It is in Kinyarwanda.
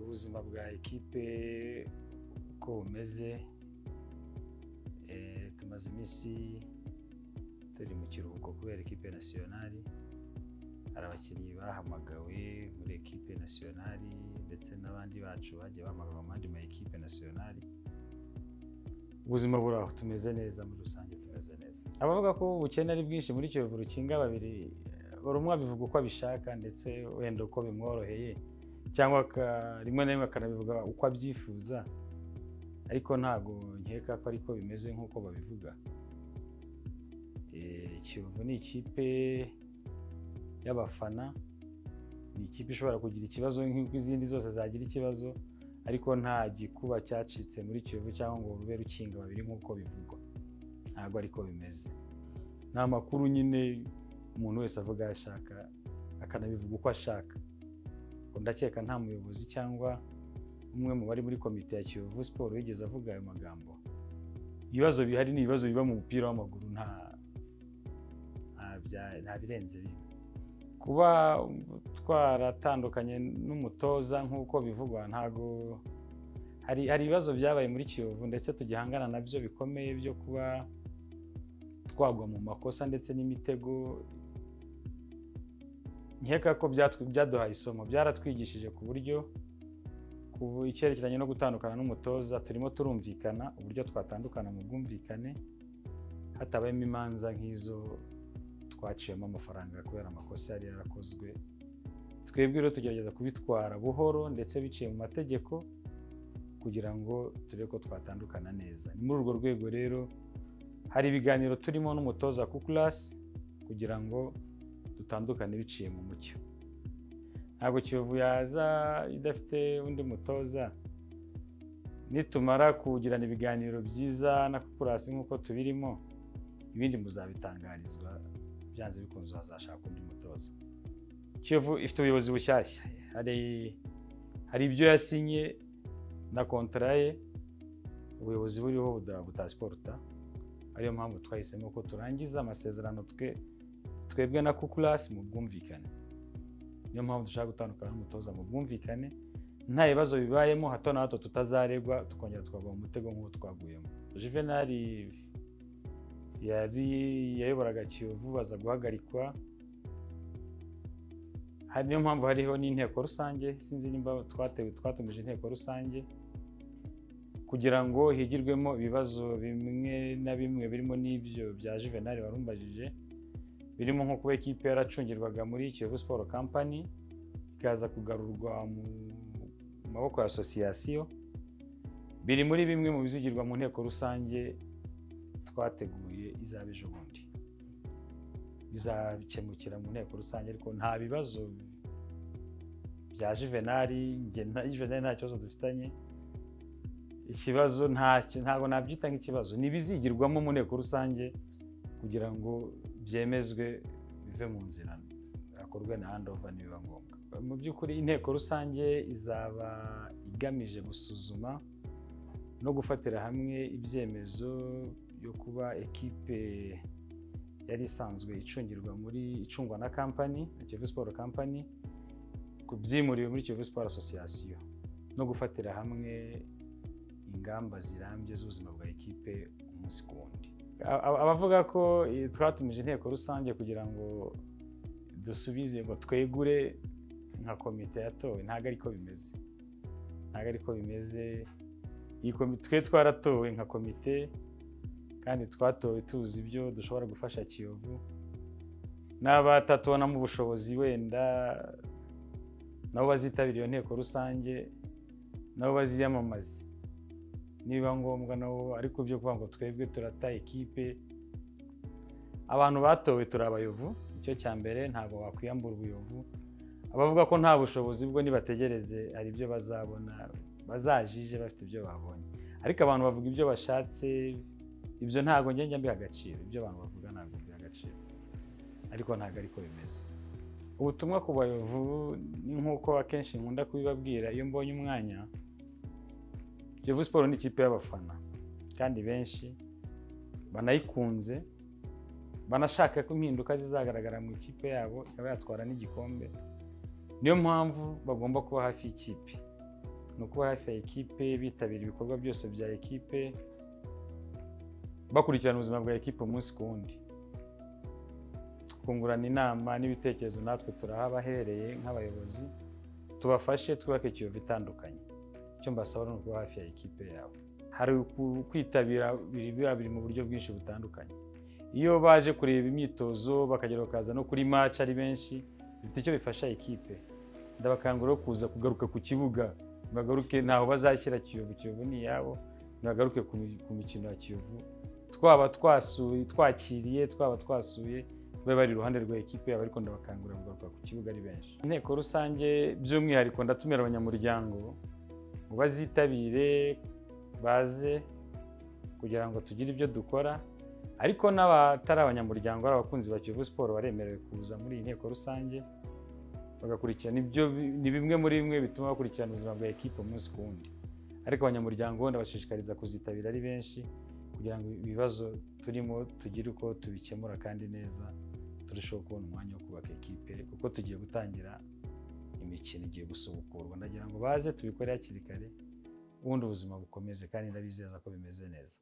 ubuzima bwa ekipe uko bumeze tumaze iminsi turi mu kiruhuko kubera ekipe nasiyonari hari abakinnyi bahamagawe muri ekipe nasiyonari ndetse n'abandi bacu bagiye bahamagawe mu yandi ma ekipe nasiyonari ubuzima buraho tumeze neza muri rusange tumeze neza abavuga ko ubukene ari bwinshi muri kiyovu rukinga babiri buri umwe abivuga uko abishaka ndetse wenda uko bimworoheye cyangwa rimwe na rimwe akanabivuga uko abyifuza ariko ntabwo nkeka ko ariko bimeze nk'uko babivuga kiyovu ni ikipe y'abafana ni ikipe ishobora kugira ikibazo nk'uko izindi zose zagira ikibazo ariko nta gikuba cyacitse muri kiyovu cyangwa ngo rube rukinga babiri nk'uko bivugwa ntabwo ariko bimeze ni amakuru nyine umuntu wese avuga ashaka akanabivuga uko ashaka ndakeka nta muyobozi cyangwa umwe mu bari muri komite ya kiyovu siporo wigeze avuga ayo magambo ibibazo bihari ni ibibazo biba mu mupira w'amaguru nta birenze bimwe kuba twaratandukanye n'umutoza nk'uko bivugwa ntabwo hari hari ibibazo byabaye muri kiyovu ndetse tugihangana nabyo bikomeye byo kuba twagwa mu makosa ndetse n'imitego nkeka ko byaduhaye isomo byaratwigishije ku buryo ku icyerekeranye no gutandukana n'umutoza turimo turumvikana uburyo twatandukana mu bwumvikane hatabayemo imanza nk'izo twaciyemo amafaranga kubera amakosa yari yarakozwe twebwe rero tugerageza kubitwara buhoro ndetse biciye mu mategeko kugira ngo turebe ko twatandukana neza ni muri urwo rwego rero hari ibiganiro turimo n'umutoza kukurasi kugira ngo dutandukane biciye mu mucyo ntabwo kiyovu yaza idafite undi mutoza nitumara kugirana ibiganiro byiza na kukurasi nk'uko tubirimo ibindi muzabitangarizwa byanze bikunze hazashaka undi mutoza kiyovu ifite ubuyobozi bushyashya hari hari ibyo yasinye na kontara ye ubuyobozi buriho butasiporuta ariyo mpamvu twahisemo ko turangiza amasezerano twe twebwe na kukurasi mu bwumvikane niyo mpamvu dushaka gutandukana n'umutoza mu bwumvikane nta bibazo bibayemo hato na hato tutazaregwa tukongera tukagwa mu mutego nk'uwo twaguyemo juvenali yari yayoboraga kiyovu aza guhagarikwa hari niyo mpamvu hariho n'inteko rusange sinzi nimba twatewe twatumije inteko rusange kugira ngo higirwemo ibibazo bimwe na bimwe birimo n'ibyo bya juvenali warumbajije birimo nko kuba ekipe yaracungirwaga muri kiyovu siporo kampani ikaza kugarurwa mu maboko ya asosiyasiyo biri muri bimwe mu bizigirwa mu nteko rusange twateguye izaba ejo bundi bizabikemukira mu nteko rusange ariko nta bibazo bya juvenali juvenali nta kibazo dufitanye ikibazo ntabwo nabyita nk'ikibazo ni ibizigirwamo mu nteko rusange kugira ngo byemezwe bive mu nzira hakorwe na handova nibiba ngombwa mu by'ukuri inteko rusange izaba igamije gusuzuma no gufatira hamwe ibyemezo yo kuba ekipe yari isanzwe icungirwa muri icungwa na kampani na kiyovu siporo kampani byimuriwe muri kiyovu siporo asosiyasiyo no gufatira hamwe ingamba zirambye z'ubuzima bwa ekipe umunsi ku wundi abavuga ko twatumije inteko rusange kugira ngo dusubize ngo twegure nka komite yatowe ntabwo ariko bimeze ntabwo ariko bimeze twe twaratowe nka komite kandi twatowe tuzi ibyo dushobora gufasha kiyovu n'abatatubonamo ubushobozi wenda nabo bazitabira iyo nteko rusange nabo baziyamamaze niba ngombwa nabo ariko byo kuvuga ngo twebwe turata ekipe abantu batowe turi abayovu icyo cya mbere ntabwo wakwiyambura ubuyovu abavuga ko nta bushobozi bwo nibategereze hari ibyo bazabona bazajije bafite ibyo babonye ariko abantu bavuga ibyo bashatse ibyo ntabwo njya mbiha agaciro ibyo abantu bavuga ntabwo mbiha agaciro ariko ntabwo ariko bimeze ubutumwa ku bayovu ni nk'uko akenshi nkunda kubibabwira iyo mbonye umwanya kiyovu siporo ni ikipe y'abafana kandi benshi banayikunze banashaka ko impinduka zizagaragara mu ikipe yabo ikaba yatwara n'igikombe niyo mpamvu bagomba kuba hafi y'ikipe ni ukuba hafi ya ekipe bitabira ibikorwa byose bya ekipe bakurikirana ubuzima bwa ekipe umunsi ku wundi twungurana inama n'ibitekerezo natwe turahabahereye nk'abayobozi tubafashe twubake ikiyovu itandukanye icyo mbasaba ni ukuba hafi ya ekipe yawe hari kwitabira biba biri mu buryo bwinshi butandukanye iyo baje kureba imyitozo bakagera bakaza no kuri match ari benshi bifite icyo bifasha ekipe ndabakangurira kuza kugaruka ku kibuga bagaruke ntaho bazashyira kiyovu kiyovu ni iyabo ntibagaruke ku mikino ya kiyovu twaba twasuye twakiriye twaba twasuye babe bari iruhande rwa ekipe yabo ariko ndabakangurira kugaruka ku kibuga ari benshi inteko rusange by'umwihariko ndatumira abanyamuryango ngo bazitabire baze kugira ngo tugire ibyo dukora ariko n'abatari abanyamuryango ari abakunzi ba kiyovu siporo baremerewe kuza muri iyi nteko rusange bagakurikirana ibyo ni bimwe muri bimwe bituma bakurikirana ubuzima bwa ekipe umunsi ku wundi ariko abanyamuryango ndabashishikariza kuzitabira ari benshi kugira ngo ibibazo turimo tugire uko tubikemura kandi neza turusheho kubona umwanya wo kubaka ekipe kuko tugiye gutangira imikino igiye gusubukurwa ndagira ngo baze tubikore hakiri kare ubundi ubuzima bukomeze kandi ndabizeza ko bimeze neza